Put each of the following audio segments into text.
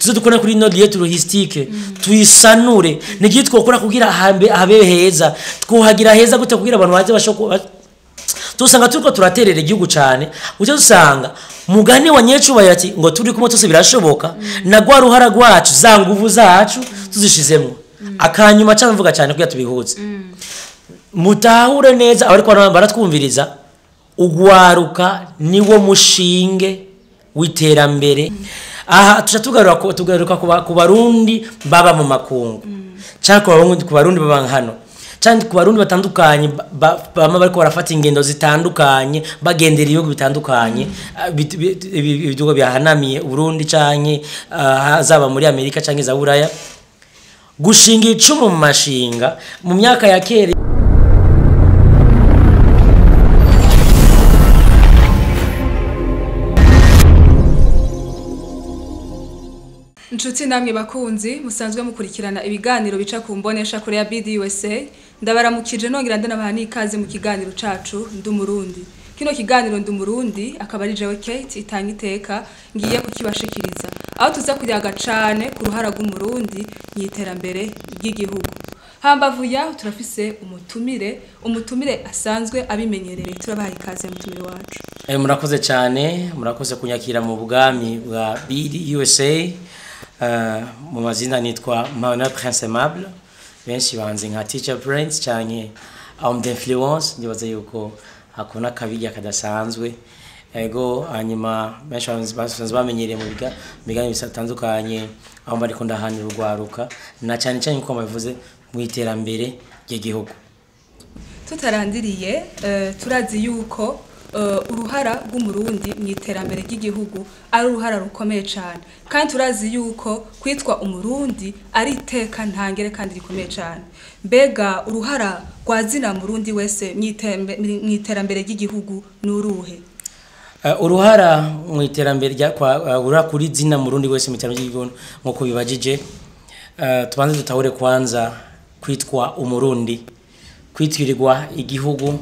tuze dukora kuri ino lieu touristique tuyisanure n'igihe twokora kugira hambe habe heza twuhagira heza gute kugira abantu baze bashoko tusanga turiko turaterera igihugu cyane ucyo dusanga mugani wa nyecubahiro ati ngo turi kumwe twese birashoboka na rwa ruhara rwacu za nguvu zacu tuzishizemwo akanyuma cyane mvuga cyane kugira tubihuze mutahure neza abariko baratwumviriza ugwaruka niwo mushinge w'iterambere aha tuca tugaruka ku- tugaruka ku ba- ku barundi baba mu makungu cyangwa ku Barundi- ku barundi baba hano cyangwa ku barundi batandukanye ba- ba- bama bariko barafata ingendo zitandukanye bagendera ibihugu bitandukanye ah, bit- bit- ibi- ibihugu bihanamiye uburundi canke ah, zaba muri amerika canke za buraya gushinga icumu mu mashinga mu myaka ya kera inshuti namwe bakunzi musanzwe mukurikirana ibiganiro bica ku mbonesha kure ya BDUSA ndabaramukije nongera ndanabaha n'ikaze mu kiganiro cacu ndi umurundi kino kiganiro ndi umurundi akaba ari jewe Kate itanga iteka ngiye kukibashikiriza aho tuza kuyaga cane ku ruhara rw'umurundi mu iterambere ry'igihugu hambavu yaho turafise umutumire umutumire asanzwe abimenyereye turabaha ikaze mutumire wacu Eh, murakoze cyane murakoze kunyakira mu bwami bwa BD USA uh, mu mazina nitwa Manuel Prince Aimable benshi banzi nka Teacher Prince cyane homme d'influence ndibaza yuko hakuna kabirya kadasanzwe ego hanyuma benshi banzi- basanzwe bamenyereye mu biga mu biganiro bitandukanye aho bariko ndahanira urwaruka na cyane cyane nkuko babivuze mu iterambere ry'igihugu tutarandiriye eh, turazi yuko eh, uruhara rw'umurundi mu iterambere ry'igihugu ari uruhara rukomeye cyane kandi turazi yuko kwitwa umurundi ari iteka ntangere kandi rikomeye cyane mbega uruhara rwa zina murundi wese mu itembe- mu iterambere ry'igihugu ni uruhe Uh, uruhara mu iterambere rya kwa uh, urura kuri zina murundi wese mu iterambere ry'igihugu nkuko bibajije uh, tubanze dutahure kwanza kwitwa umurundi kwitwirirwa igihugu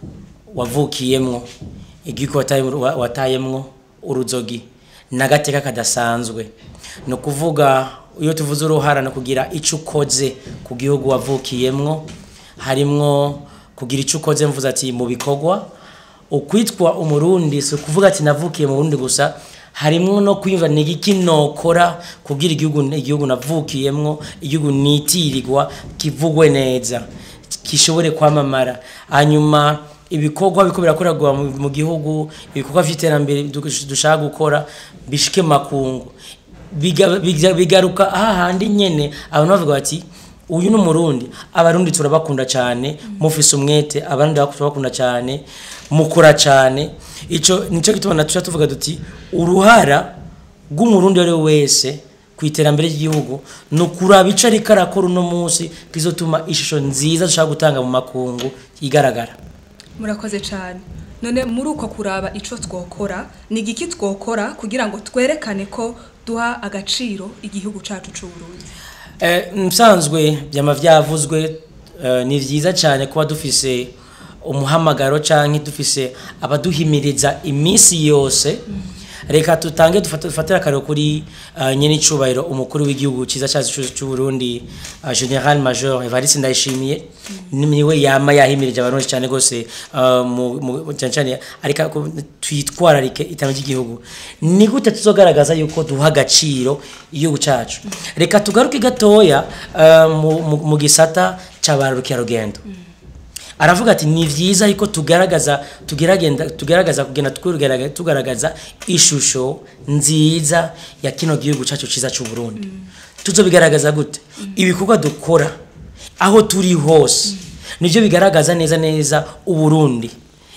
wavukiyemwo igihugu wataye- wa- watayemwo uruzogi n'agateka kadasanzwe ni ukuvuga iyo tuvuze uruhara no kugira ico ukoze ku gihugu wavukiyemwo harimwo kugira ico ukoze mvuze ati mu bikorwa ukwitwa umurundi si ukuvuga ati navukiye mu burundi gusa harimwo no kwiyumva ni iki nokora kugira igihugu igihugu navukiyemwo igihugu nitirirwa kivugwe neza gishobore kwamamara hanyuma ibikorwa biko birakorerwa mu mu gihugu ibikorwa vy'iterambere du- dushaka gukora bishike mu makungu Biga- biga- bigaruka hahandi nyene abantu bavuga bati uyu ni umurundi abarundi turabakunda cyane mufise umwete abarundi turabakunda cyane mukora cyane ico nico gituma natuca tuvuga duti uruhara rw'umurundi ari we wese ku iterambere ry'igihugu ni ukuraba ico ariko arakora uno munsi kizotuma ishusho nziza dushaka gutanga mu makungu igaragara murakoze cyane none muri uko kuraba ico twokora ni igiki twokora kugira ngo twerekane ko duha agaciro igihugu cacu c'uburundi Eh, nsanzwe byama byavuzwe eh, ni vyiza cyane kuba dufise umuhamagaro canke dufise abaduhimiriza iminsi yose reka tutange dufate- dufatire akarero kuri uh, nyene icubahiro umukuru w'igihugu ciza cacu c'u- c'u Burundi uh, General Major Evariste Ndayishimiye niwe yama yahimirije abarundi cyane gose uh, mu mu- cyane cyane ariko ko twitwararike iterambere ry'igihugu ni gute tuzogaragaza yuko duha agaciro igihugu cacu reka tugaruke gatoya uh, mu, mu, mu gisata c'abarukerarugendo aravuga ati ni vyiza yuko tugaragaza tugeragenda tugaragaza kugenda twugaragaza tugaragaza ishusho nziza ya kino gihugu cacu ciza c'u Burundi tuzobigaragaza gute ibikorwa dukora aho turi hose nivyo bigaragaza neza neza uburundi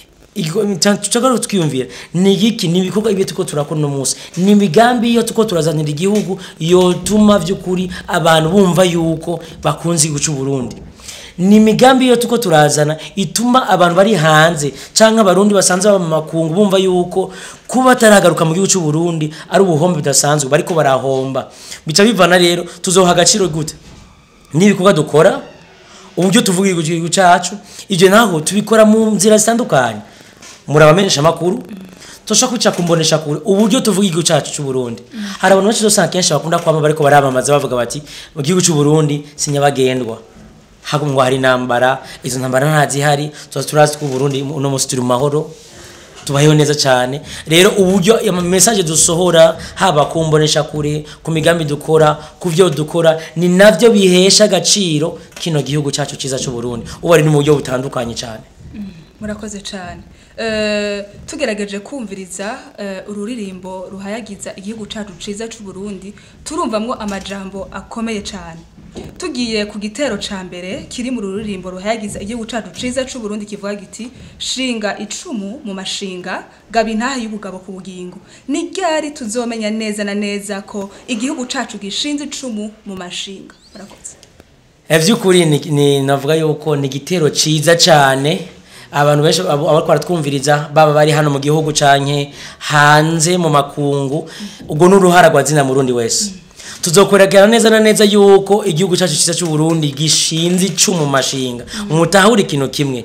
tucagaruka twiyumvira ni iki ni ibikorwa ibyo tuko turakora uno munsi ni imigambi iyo tuko turazanira igihugu yotuma vy'ukuri abantu bumva yuko bakunze igihugu c'u Burundi ni imigambi iyo tuko turazana ituma abantu bari hanze canke abarundi basanzwe baba mu makungu bumva yuko kuba bataragaruka mu gihugu c'u Burundi ari ubuhombe budasanzwe bariko barahomba bica bivana rero tuzoha agaciro gute n'ibikorwa dukora uburyo tuvuga igihugu cacu ivyo naho tubikora mu nzira zitandukanye muri abamenyesha makuru tosha kuca kumbonesha kure uburyo tuvuga igihugu cyacu cy'u Burundi hari abantu benshi usanga kenshi bakunda kwama bariko baramamaza bavuga bati mu gihugu cy'u Burundi sinyabagendwa hagumwa hari intambara izo ntambara ntazihari tuba turazi ko u Burundi uno munsi turi mu mahoro tubayeho neza cyane rero uburyo ama message dusohora haba ku mbonesha kure ku migambi dukora ku byo dukora ni navyo bihesha agaciro kino gihugu cyacu cyiza cy'u Burundi ubu ari ni mu buryo butandukanye cyane murakoze cyane Eh, tugerageje kumviriza eh, ururirimbo ruhayagiza igihugu cyacu ciza cy'u Burundi turumvamwo amajambo akomeye cyane tugiye ku gitero ca mbere kiri mu ruririmbo ruhayagiza igihugu cyacu ciza cy'u Burundi kivuga giti shinga icumu mu mashinga gaba intaha y'ubugabo ku bugingo ni ryari tuzomenya neza na neza ko igihugu cyacu gishinze icumu mu mashinga murakoze Eh, vy'ukuri ni, ni navuga yuko ni igitero ciza cyane abantu benshi abo abo baratwumviriza baba bari hano mu gihugu canke hanze mu makungu ubwo n'uruhara rwa zina murundi wese tuzokwerekana neza na neza yuko igihugu cyacu cyiza cy'u Burundi gishinze icumu mu mashinga umutahura ikintu kimwe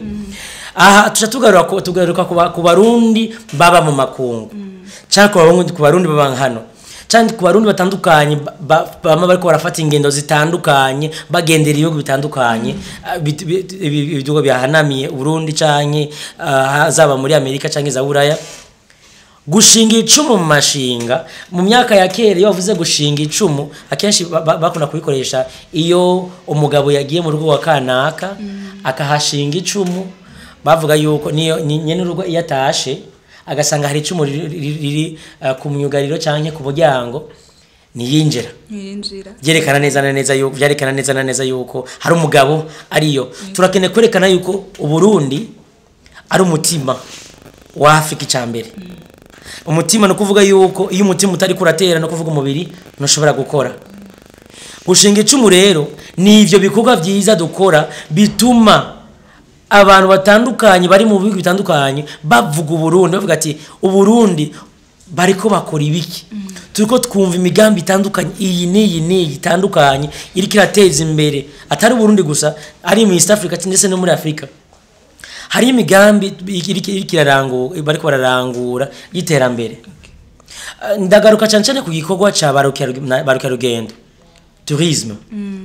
aha tuca tugaruka ku- tugaruka ku ba- ku barundi baba mu makungu cyangwa ku barundi- ku barundi baba hano cyangwa ku barundi batandukanye ba- ba- bama bariko barafata ingendo zitandukanye bagendera ibihugu bitandukanye ah, bit- bit- ibi- ibihugu byahanamiye Burundi canke ah, zaba muri Amerika canke za Buraya gushinga icumu mu mashinga mu myaka ya kera iyo bavuze gushinga icumu akenshi ba- ba- bakunda kubikoresha iyo umugabo yagiye mu rugo wa kanaka akahashinga icumu bavuga yuko niyo ni- nyene urugo iyo atashe agasanga hari icumu riri, riri, riri uh, ku myugariro canke ku muryango niyinjira mwinjira byerekana neza na neza yuko byerekana neza na neza yuko hari umugabo ariyo turakeneye kwerekana yuko uburundi ari umutima wa afurika icambere umutima ni ukuvuga yuko iyo umutima utari kuratera no kuvuga umubiri ntushobora gukora gushinga icumu rero ni ivyo bikorwa vyiza dukora bituma abantu batandukanye bari mu bihugu bitandukanye bavuga uburundi bavuga ati uburundi bariko bakora ibiki turiko twumva imigambi itandukanye iyi n'iyi n'iyi itandukanye iriko irateza imbere atari uburundi gusa ari mu east africa ndetse no muri afurika hari imigambi iriko iriko irarangura bariko bararangura y'iterambere Eh, ndagaruka cyane cyane ku gikorwa ca barukerarugendo tourisme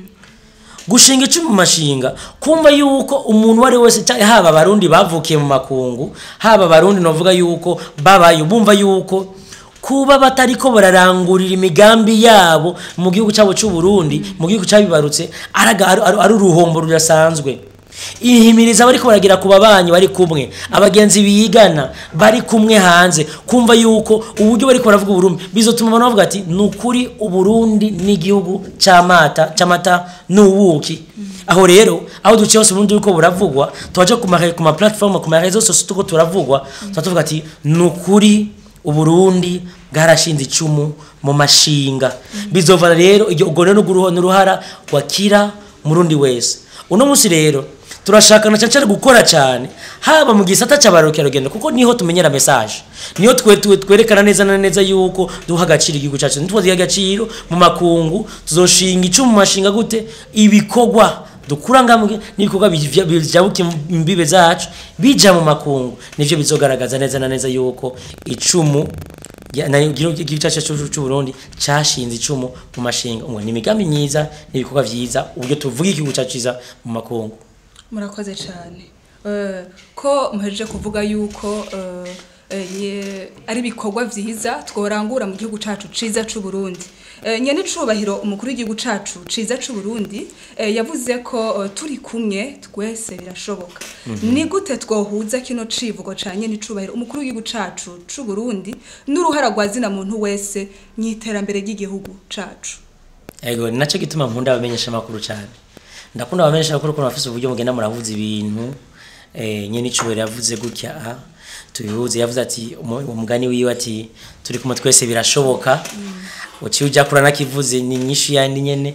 gushinga icumu mu mashinga kumva yuko umuntu uwo ari we wese cyangwa haba abarundi bavukiye mu makungu haba abarundi novuga yuko babayo bumva yuko kuba batariko bararangurira imigambi yabo mu gihugu cyabo cy'u Burundi mu gihugu cyabibarutse araga- ari ari- ari uruhombo rudasanzwe ihimiriza bariko baragira ku babanyi bari kumwe abagenzi bigana bari kumwe hanze kumva yuko uburyo bariko baravuga uburundi bizotuma abantu bavuga ati ni ukuri uburundi n'igihugu c'amata c'amata n'ubuki aho rero aho duciye hose uburundi buriko buravugwa tubaje ku ma ku ma platform ku ma réseaux sociaux tuko turavugwa tuba tuvuga ati ni ukuri uburundi bwarashinze icumu mu mashinga bizova rero iryo ubwo rero n'uruho- n'uruhara wakira murundi wese uno munsi rero turashaka na cyane gukora cyane haba mu gisata cy'abarukerarugendo kuko niho tumenyera message niho twe twe- twerekana neza na neza yuko duha agaciro igihugu cyacu ntitwaziha agaciro mu makungu tuzoshinga icumu mu mashinga gute ibikorwa dukura ngamwe n'ibikorwa bijya- bijabuka imbibe zacu bija mu makungu nivyo bizogaragaza neza na neza yuko icumu ya- na- igihugu igihugu cyacu cy'u- cy'u Burundi cashinze icumu mu mashinga ngo ni imigambi myiza n'ibikorwa vyiza uburyo tuvuga igihugu cyacu ciza mu makungu murakoze cyane Eh, ko muhejeje kuvuga yuko eh, eh, ye- ari ibikorwa vyiza tworangura mu gihugu cacu ciza c'u Burundi Eh, nyene icubahiro umukuru w'igihugu cacu ciza c'u Burundi eh, yavuze ko eh, turi kumwe twese birashoboka ni gute twohuza kino civugo ca nyene icubahiro umukuru w'igihugu cacu c'u Burundi n'uruhara rwa zina muntu wese mw'iterambere ry'igihugu cacu ego ni nacyo gituma nkunda abamenyesha amakuru cyane ndakunda abamenyesha amakuru ko bafise uburyo mugenda muravuza ibintu eh, nyene icubahiro yavuze gutya aha tubihuze yavuze ati umu- umugani wiwe ati turi kumwe twese birashoboka uciye ujya kura nakivuze ni nyinshi yandi nyene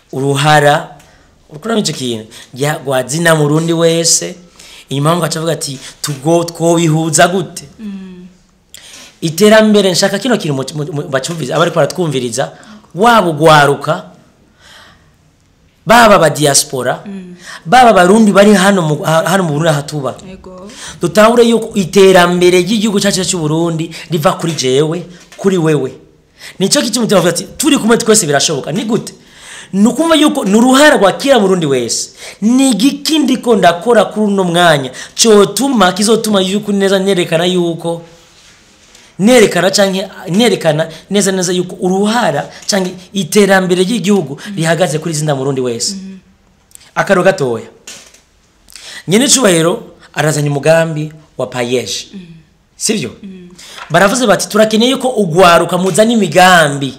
uruhara ukuramo ico kintu rya- rwa zina murundi wese inyuma ngo acavuga ati tugo twobihuza gute iterambere nshaka kino kintu mu- mu- mu- bacumviriza abariko baratwumviriza waba ugwaruka baba aba diaspora baba abarundi bari hano mu ha- hano mu Burundi aha tuba yego dutahure yuko iterambere ry'igihugu cyacu cy'u Burundi riva kuri jewe kuri wewe nicyo kituma tuvuga ati turi kumwe twese birashoboka ni gute ni ukumva yuko ni uruhara rwa kila murundi wese ni igiki ndiko ndakora kuri uno mwanya cyotuma kizotuma yuko neza nerekana yuko nerekana canke nerekana neza neza yuko uruhara canke iterambere ry'igihugu rihagaze kuri zinda murundi wese akaro gatoya nyene cubahiro arazanye umugambi wa payeje sivyo baravuze bati turakeneye yuko ugwaruka muzana imigambi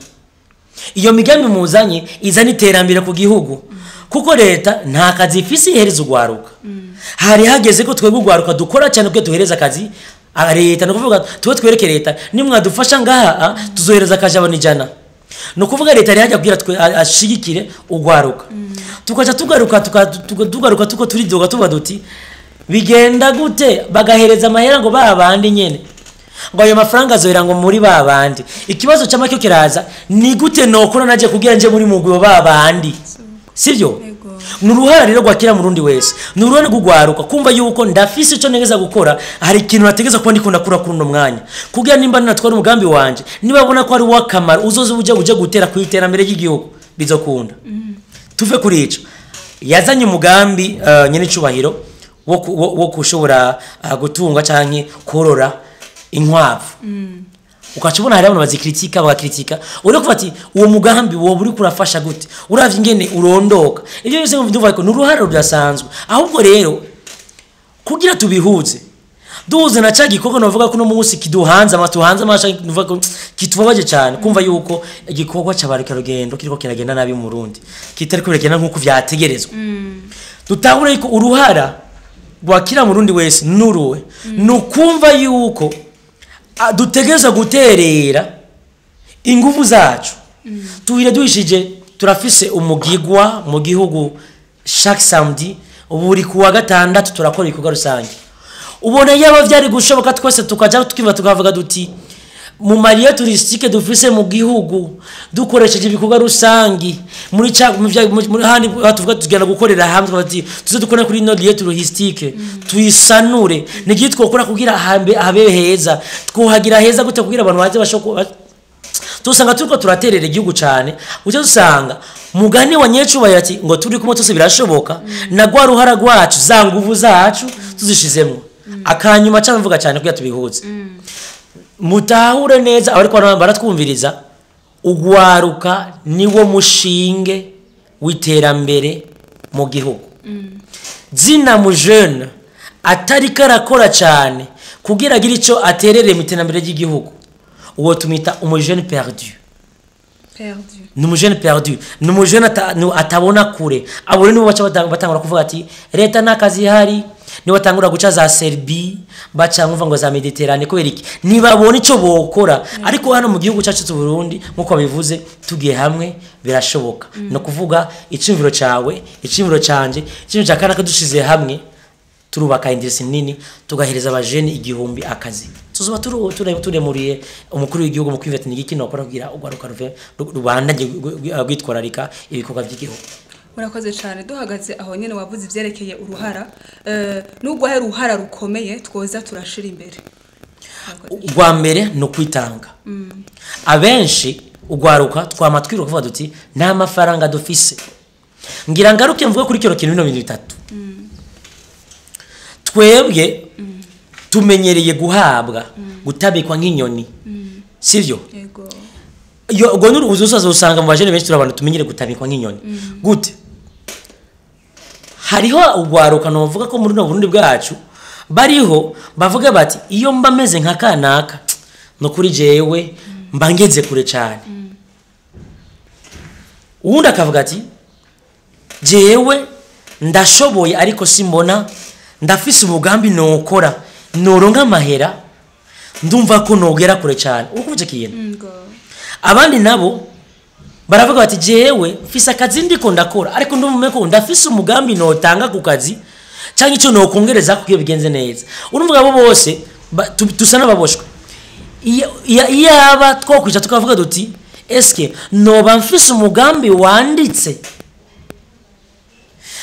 iyo migambi muzanye izana iterambere ku gihugu kuko leta nta kazi ifise ihereza ugwaruka hari hageze ko twebwe ugwaruka dukora cyane kuko duhereza akazi ah, leta ni ukuvuga tube twereke leta nimwadufasha ngaha ah, tuzohereza akajabona ijana ni ukuvuga leta yari hajya kugira twe a- ashigikire ugwaruka tukaca tugaruka tuka- tuka- tugaruka tuko turidoga tuvuga duti bigenda gute bagahereza amahera ngo ba bandi nyene ngo ayo mafaranga azohera ngo muri ba bandi ikibazo cy'amacyo kiraza ni gute nokora naje kugira nje muri mugwi wa ba bandi sivyo Yego. ni uruhara rero rwakira murundi wese ni uruhara rw'ugwaruka kumva yuko ndafise ico negeza gukora hari ikintu nategeza kuba ndiko ndakura kuri uno mwanya kugira nimba ninatwara umugambi wanje nibabona ko ari uw'akamaro uzoza uja uje gutera ku iterambere ry'igihugu bizokunda tuve kuri ico yazanye umugambi uh, nyene icubahiro wo ku- wo wo kushobora uh, gutunga canke korora inkwavu ukaca ubona hari abantu bazikritika bagakritika uri kuva ati uwo mugambi woba uri kurafasha gute uravye ingene urondoka ivyo byose ndumva ko ni uruhara rudasanzwe ahubwo rero kugira tubihuze duhuze na ca gikorwa novuga ko uno munsi kiduhanze ama tuhanze amasha nuvuga ko kitubabaje cyane kumva yuko igikorwa c'abarika rugendo kiriko kiragenda nabi mu Burundi kitari ko biragenda nk'uko vyategerezwa dutahura yuko uruhara rwa kila murundi wese nuruwe ni ukumva yuko a- dutegerezwa guterera ingufu zacu tuhire duhishije turafise umugigwa mu gihugu chaque samedi buri kuwa gatandatu turakora ibikorwa rusange ubona yaba vyari gushoboka twese tukaja tukiva tukavuga duti mu mariye turisitike dufise mu gihugu dukoresheje ibikorwa rusangi muri ca mu vya- mu- muri handi tuvuga tugenda gukorera hamwe tukavuga tuti tuze dukore kuri ino liye turisitike tuyisanure n'igihe twokora kugira hambe habe heza twuhagira heza gute kugira abantu baze bashoko tusanga turiko turaterera igihugu cyane ucyo dusanga mugani wa nyecubahiro ati ngo turi kumwe twese birashoboka na rwa ruhara rwacu za nguvu zacu tuzishizemo akanyuma cyane mvuga cyane kugira tubihuze mutahure neza abariko bara- baratwumviriza ugwaruka niwo mushinge w'iterambere mu gihugu zina mu jeune atariko arakora cyane kugira agire icyo aterere mu iterambere ry'igihugu uwo tumita umujene perdu perdu ni umujene perdu ni umujene ata- ni- atabona kure abo rero nibo baca batang- batangura kuvuga ati leta nta kazi ihari nibo batangura guca za serbi baca nkuva ngo za mediterane kubera iki ntibabona icyo bokora ariko hano mu gihugu cyacu cy'u Burundi nk'uko babivuze tugiye hamwe birashoboka ni ukuvuga iciyumviro cyawe iciyumviro cyanjye iciyumviro cya kanaka dushize hamwe turubaka indirisi nini tugahereza abajeni igihumbi akazi tuzoba turu- ture- turemuriye umukuru w'igihugu mu kwiveta ni igiki nokora kugira urwaruka ruve ru- rubandanye gu- gu- rwitwararika ibikorwa by'igihugu murakoze cyane duhagaze aho nyine wavuze ibyerekeye uruhara eh, nubwo hari uruhara rukomeye twoza turashira imbere Murakoze. urwa mbere ni ukwitanga abenshi ugwaruka twama twiruka kuvuga duti nta mafaranga dufise ngira ngaruke mvuge kuri kino kintu bino bintu bitatu twebwe tumenyereye guhabwa gutabikwa nk'inyoni sivyo yego iyo ubwo ni urubuzo uzasanga mu bajene benshi turi abantu tumenyere gutabikwa nk'inyoni gute hariho ugwaruka novuga ko muri no Burundi bwacu bariho bavuga bati iyo mba meze nka kanaka no kuri jewe mba ngeze kure cyane uwundi akavuga ati jewe ndashoboye ariko simbona ndafise umugambi nokora noronka amahera ndumva ko nogera kure cyane ukuvuje kintu ngo abandi nabo baravuga bati jewe mfise akazi ndiko ndakora ariko ndumva ko ndafise umugambi notanga ku kazi cyangwa icyo nokongereza kuko bigenze neza urumva abo bose ba- tu- dusa n'ababoshwe Iyo- iya- iyaba twokwica tukavuga duti eske noba mfise umugambi wanditse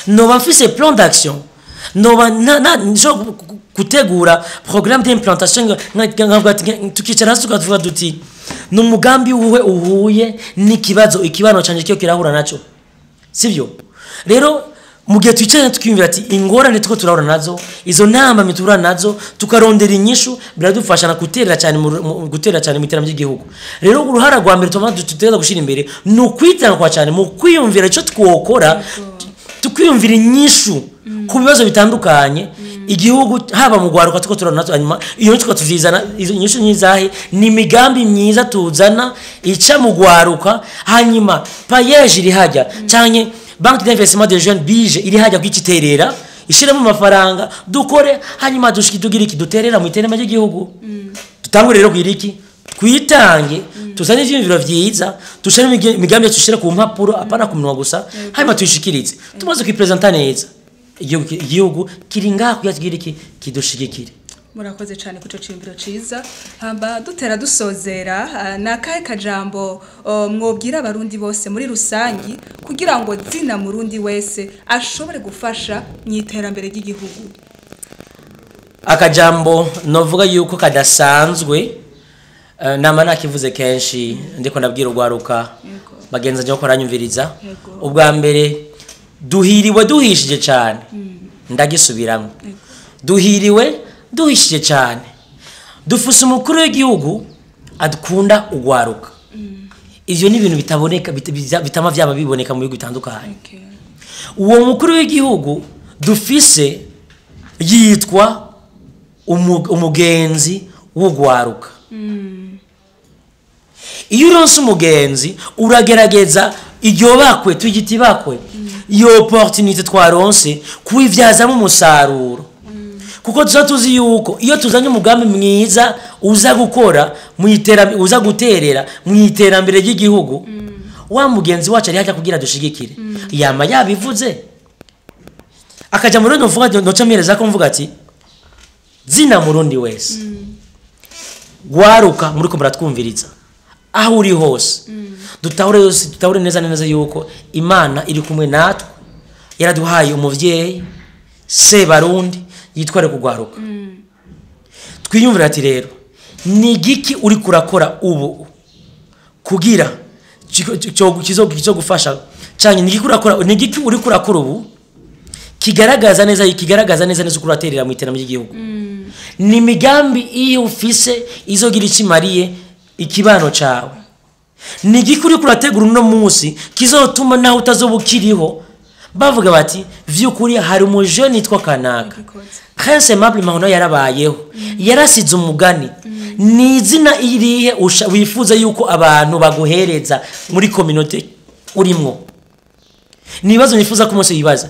noba mfise plan d'action noba na- na- nshobora gu- gu- gutegura programme d'implantation nga- nga- nkavuga ati, nge- tukicara hasi tukavuga duti ni umugambi uwe uhuye n'ikibazo ikibano canje kiyo kirahura naco sivyo rero mu gihe twicaranye tukiyumvira ati ingorane tuko turahura nazo izo nama mitura nazo tukarondera inyishu biradufasha na guterera cyane mu mu- guterera cyane mu iterambere ry'igihugu rero uruhara rwa mbere tuma dutegereza gushira imbere ni ukwitanga kwa cyane mu kwiyumvira icyo twokora tukwiyumvira inyishu ku bibazo bitandukanye igihugu haba mu rwaruka tuko turabona natwe hanyuma iyo nyishu tukatuzizana izo nyishu nyizahe ni imigambi myiza tuzana ica mu rwaruka hanyuma payeje iri hajya cyane banki d'investissement des jeunes bije iri hajya kwiciterera ishiremo amafaranga dukore hanyuma dushiki tugira iki duterera mu iterambere ry'igihugu dutangure rero kugira iki twitange tuzane ivyiyumviro vyiza dushire imige- imigambi yacu dushire ku mpapuro apana ku minwa gusa hanyuma tuyishikirize tumaze kuyipresenta neza igihugu ki- igihugu kiri ngaha kugira tugira iki kidushigikire murakoze cyane ku ciyumviro ciza hamba dutera dusozera ah, ni akahe kajambo oh, mwobwira abarundi bose muri rusangi kugira ngo zina murundi wese ashobore gufasha mu iterambere ry'igihugu akajambo novuga yuko kadasanzwe eh, nama nakivuze kenshi ndiko ndabwira urwaruka Yego. bagenzi njye ko baranyumviriza Yego. ubwa mbere duhiriwe duhishije cyane ndagisubiramo duhiriwe duhishije cyane dufuse umukuru w'igihugu adukunda urwaruka ivyo ni ibintu bitaboneka bit- biza- bitama vyaba biboneka mu bihugu bitandukanye uwo mukuru w'igihugu dufise yitwa umu- umugenzi w'urwaruka iyo uronse umugenzi uragerageza iryo bakwe tugita ibakwe iyo opportunité twaronse kuyivyazamo umusaruro kuko tuza tuzi yuko iyo tuzanye umugambi mwiza uza gukora mu iterambere uza guterera mu iterambere ry'igihugu wa mugenzi wacu ari hajya kugira dushigikire yama yabivuze akaja muri no mvuga noca mpereza ko mvuga ati zina murundi wese gwaruka muri ko muratwumviriza aho uri hose dutahure yose dutahure neza na neza yuko imana iri kumwe natwe yaraduhaye umuvyeyi se barundi yitware kugwaruka twiyumvira ati rero ni igiki uri kurakora ubu kugira kiko- cyo kizo kizo gufasha cyane ni igiki urakora ni igiki uri kurakora ubu kigaragaza neza kigaragaza neza neza ukuraterera mu iterambere ry'igihugu ni imigambi iyo ufise izogira ikimariye ikibano cawe ni igiki uri kurategura uno munsi kizotuma nawe utazoba ukiriho bavuga bati vy'ukuri hari umujeni yitwa kanaka prince mable mahono yarabayeho yarasize umugani ni izina irihe usha- wifuza yuko abantu baguhereza muri kominote urimwo ni ibibazo nifuza ko umunsi wibaza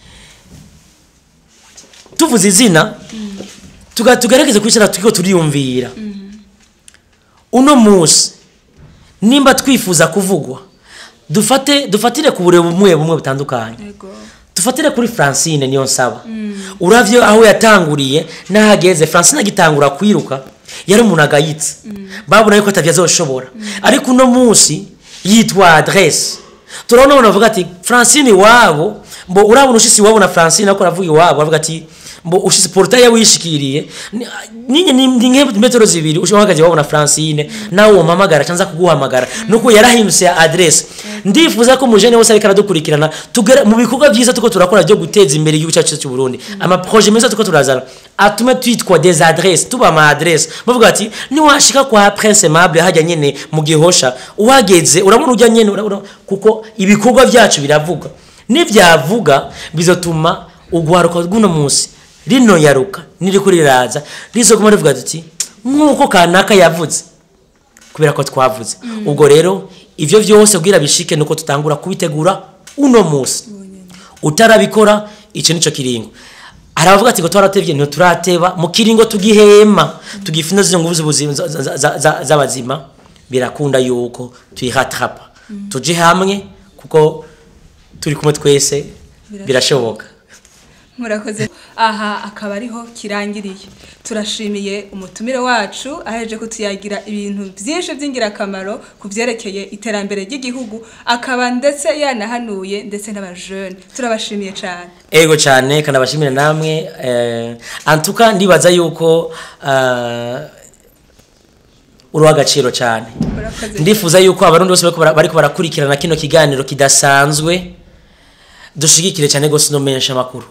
tuvuze izina tuga- tugerageze kwicara turiko turiyumvira uno munsi nimba twifuza kuvugwa dufate dufatire ku burebe bumwe bumwe butandukanye Yego. dufatire kuri francine niyo nsaba uravye aho yatanguriye n'ahageze francine agitangura kwiruka yari umuntu agayitse babona yuko atavyo azoshobora ariko uno munsi yitwa adresse turabona abantu bavuga ati francine iwabo mbo urabona ushisi iwabo na francine ako aravuga iwabo bavuga ati mbo ushisi portaye wishikiriye ni- ninye ni ni nke metero zibiri ushobora iwabo na francine nawe umpamagara canza kuguhamagara nuko yarahindutse ya adresse ndifuza ko mujene wose ariko aradukurikirana tugere mu bikorwa byiza tuko turakora byo guteza imbere igihugu cyacu cy'u Burundi ama projet meza tuko turazana atume twitwa des adresses tuba ama adresse bavuga ati niwashika kwa Prince Mable hajya nyene mu gihosha uhageze urabona ujya nyene urabona kuko ibikorwa byacu biravuga nivyavuga bizotuma ugwaruka rw'uno munsi rino yaruka niriko riraza rizoguma rivuga tuti nk'uko kanaka yavuze kubera ko twavuze ubwo rero ivyo vyose kugira bishike nuko tutangura kubitegura uno munsi utarabikora ico nico kiringo aravuga ati ngo twaratevye ntiyo turateba mu kiringo tugihema tugifina zino nguvu z'ubuzima za- za- za- za- z'abazima birakunda yuko tuyihatrapa tuje hamwe kuko turi kumwe twese birashoboka murakoze aha akaba ariho kirangiriye turashimiye umutumire wacu aheje kutuyagira ibintu byinshi by'ingirakamaro ku byerekeye iterambere ry'igihugu akaba ndetse yanahanuye ndetse n'abajene turabashimiye cyane ego cyane kandi abashimira namwe eh, antuka ndibaza yuko uh, uri uw'agaciro cyane Murakoze. ndifuza yuko abarundi bose bariko bara- bariko barakurikirana kino kiganiro kidasanzwe dushigikire cyane gose no menyesha amakuru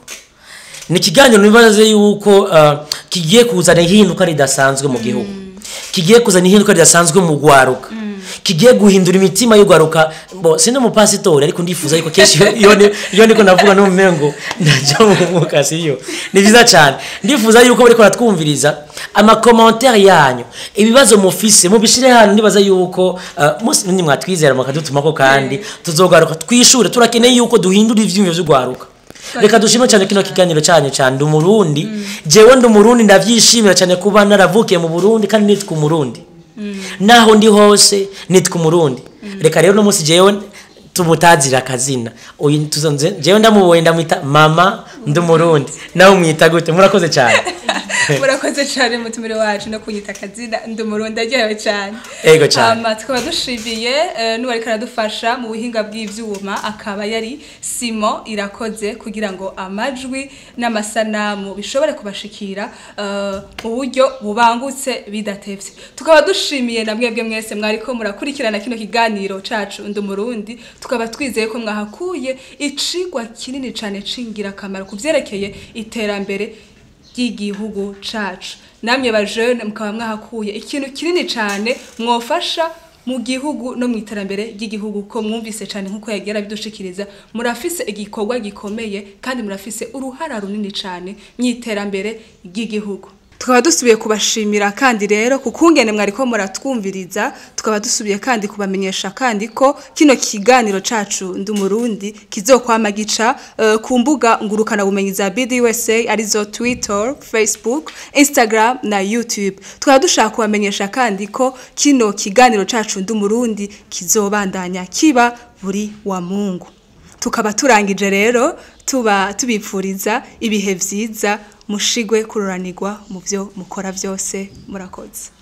ni ikiganiro nibaze yuko uh, kigiye kuzana ihinduka ridasanzwe mu gihugu kigiye kuzana ihinduka ridasanzwe mu gwaruka kigiye guhindura imitima y'ugwaruka bo sindi umupasitori ariko ndifuza yuko kenshi iyo- iyo ni- iyo ndiko ndavuga n'umumengo ndaja mu mwuka siyo ni byiza cyane ndifuza yuko bariko baratwumviriza amakomantere yanyu ibibazo mufise mubishire hano ndibaza yuko uh, musi ni mwatwizera mukadutumako kandi tuzogaruka twishure turakeneye yuko duhindura ivyiyumviro vy'ugwaruka reka dushime cyane kino kiganiro cyanyu cyane ndi umurundi jewe ndi umurundi ndavyishimira cyane kuba naravukiye mu burundi kandi nitwa umurundi naho ndi hose nitwa umurundi reka rero no munsi jewe tumutazira akazina uyu tuzonze jewe ndamubonye ndamwita mama ndi umurundi nawe umwita gute murakoze cyane murakoze cyane mutumire wacu no kunyita akazina ndi umurundi aryohewe cyane Ego cyane. Hama tukaba dushimiye eh, n'uwari karadufasha mu buhinga bw'ivyuma akaba yari simo irakoze kugira ngo amajwi n'amasanamu bishobore kubashikira eh, mu buryo bubangutse bidatevye tukaba dushimiye na mwebwe mwese mwariko murakurikirana kino kiganiro cacu ndi umurundi tukaba twizeye ko mwahakuye icigwa kinini cane c'ingirakamaro ku vyerekeye iterambere ry'igihugu cacu namwe bajene mukaba mwahakuye ikintu kinini cyane mwofasha mu gihugu no mu iterambere ry'igihugu ko mwumvise cyane nk'uko yagira bidushikiriza murafise igikorwa gikomeye kandi murafise uruhara runini cyane mu iterambere ry'igihugu tukaba dusubiye kubashimira kandi rero ku kungene mwariko muratwumviriza tukaba dusubiye kandi kubamenyesha kandi ko kino kiganiro cacu ndi umurundi kizokwama gica uh, ku mbuga ngurukana bumenyi za BDUSA arizo Twitter, Facebook, Instagram na YouTube. Tukaba dushaka kubamenyesha kandi ko kino kiganiro cacu ndi umurundi kizobandanya kiba buri wa Mungu. Tukaba turangije rero tuba tubipfuriza ibihe vyiza mushigwe kururanirwa mu byo mukora byose murakoze